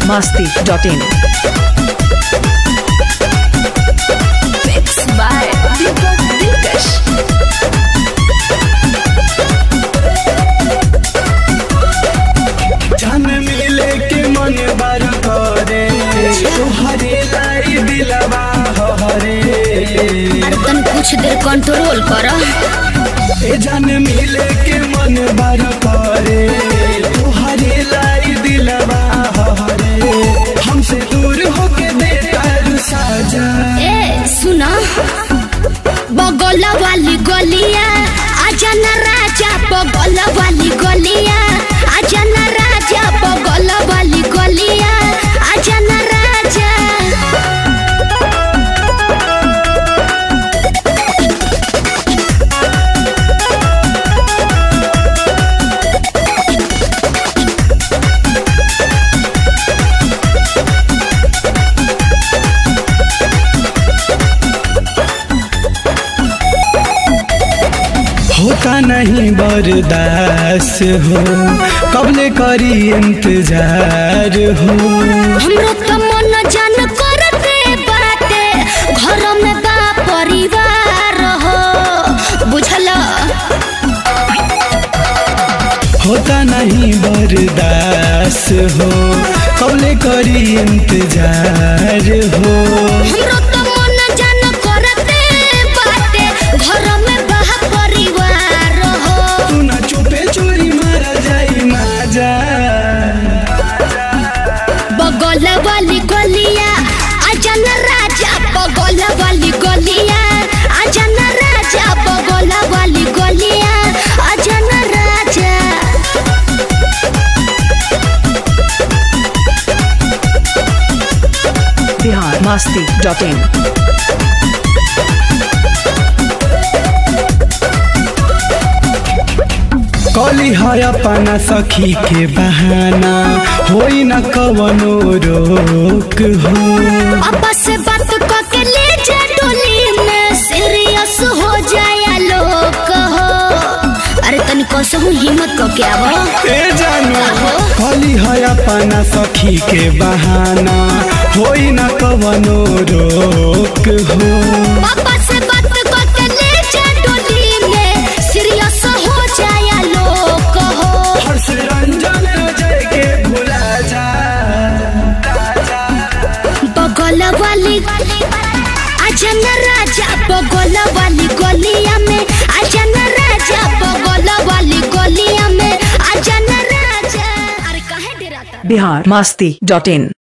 biharmasti.in Mixed by Deepak Dilkash. जान मिले के मन बार करे तोहरे लाई दिलवा हरे अरे तन कुछ देर कंट्रोल कर ए जान मिले के मन बार करे तोहरे लाई दिलवा हरे हमसे दूर होके दे तारू साजा ए सुना बगल वाली गलिया आजा न राजा बगल वाली गलिया आजा न राजा बगल वाली गलिया आजा न राजा होता नहीं बर्दास हो कबले करी इंतजार हो हमरो तो मन जान करते बाटे घर में बा परिवार हो बुझल होता नहीं बर्दास हो कबले करी इंतजार हो हमरो तो मन जान करते बाटे घर में बा परिवार हो तू ना चुपे चोरी मारा जाई माजा बगल वाली गलिया आजा न राजा बगल वाली गलिया आजा न राजा बगल वाली गलिया आजा न राजा biharmasti.in कली है अपना सखी के बहाना होई न कवनो रोक हो पापा से बात करके ले जा डोली में सीरियस हो जाया लोग हो अरे तनी कसहु हिम्मत करके आवो ए जानो कली है अपना सखी के बहाना होई न कवनो रोक हो पापा से बात करके ले जा डोली में सीरियस हो जाया लोग हो हर्ष रंजन अजय के भुला जा बगल वाली आजा न राजा बगल वाली गलिया में आजा न राजा बगल वाली गलिया में आजा न राजा अरे काहे डराता biharmasti.in